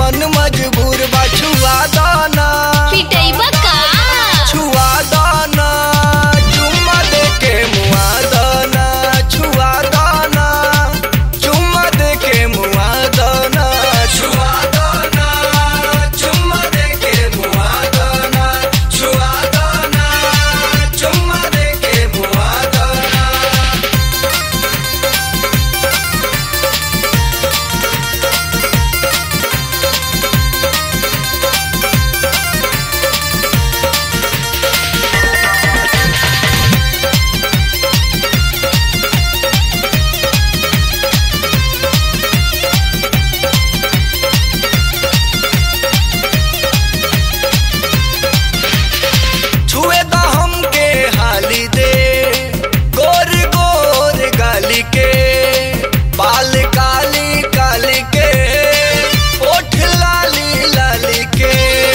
मन मजबूर बा छुआ दाना पिटैबा का छुआ दाना चुम्मा दे के मुआ दाना छुआ दाना चुम्मा दे के मुआ दाना छुआ दाना चुम्मा दे के मुआ दाना छुआ दाना चुम्मा दे के मुआ दाना छुए दा हमके हाली दे गोर गोर गाली के बाल काली काली के ओठ लाली लाली के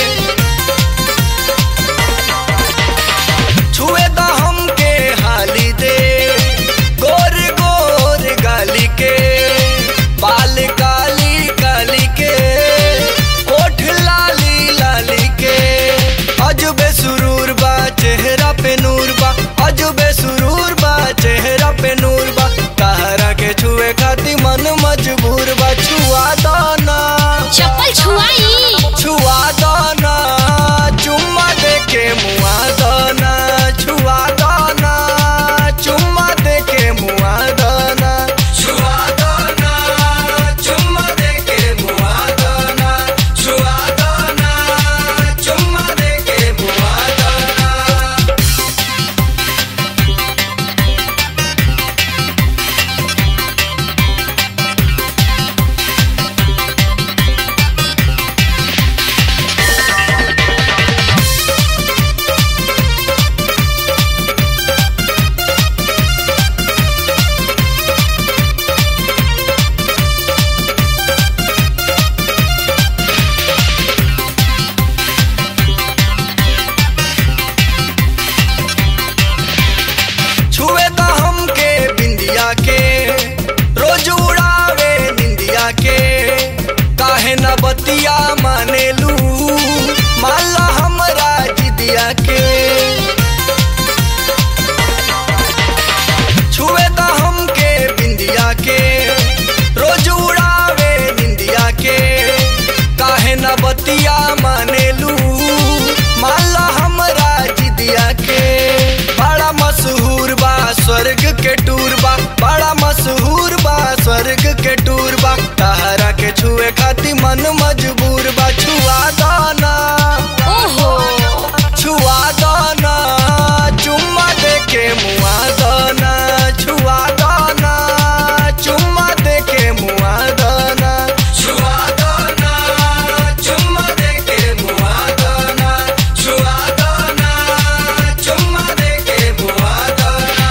छुए दा हमके हाली दे गोर गोर गाली के बाल काली काली के ओठ लाली लाली के अजबे सुरूर बा चेहरा पे नूर बा अजबे सुरूर बा चेहरा पे नूर बा कहरा के छुए खाती मन मजबूर बा छुआ दाना चप्पल छुआई छुआ दाना चुम्मा दे के मुआ दाना छुआ दाना चुम्मा दे के मुआ दाना छुआ दाना चुम्मा दे के मुआ दाना छुआ दाना चुम्मा दे के मुआ दाना छुए दा हमके बिंदिया के रोज उड़ावे निंदिया के काहे न बतिया मानेलू माला हमरा जिदिया के छुए दा हमके बिंदिया के रोज उड़ावे निंदिया के काहे न बतिया मानेलू माला हमरा जिदिया के बड़ा मशहूर बा स्वर्ग के टूर बा बड़ा मशहूर बा स्वर्ग के टूर बा कहरा के छुए खाती मन मजबूर बा छुआ दाना ओहो छुआ दाना चुम्मा दे के मुआ दाना छुआ दाना चुम्मा दे के मुआ दाना छुआ दाना चुम्मा दे के मुआ दाना छुआ दाना चुम्मा दे के मुआ दाना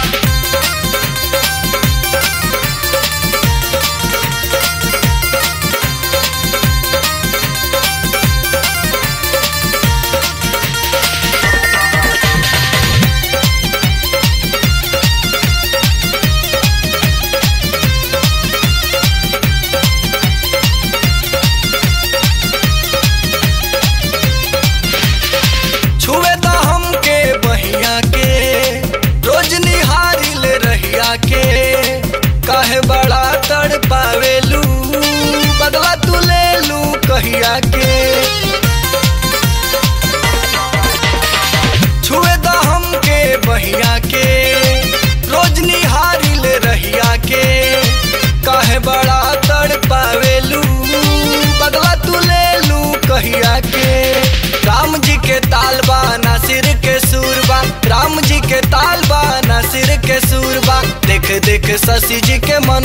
छुए दा हमके बहिया के रोज निहारी ले रहिया के काहे बड़ा तड़ पावेलू बदला तू ले लू कहिया के छुए दा हमके बहिया के रोज निहारी ले रहिया के काहे बड़ा तड़ पावेलू बदला तू ले लू कहिया के राम जी के तालबा नासिर के सूरबा राम जी के तालबा नासिर के सूरबा देख देख शशि जी के मन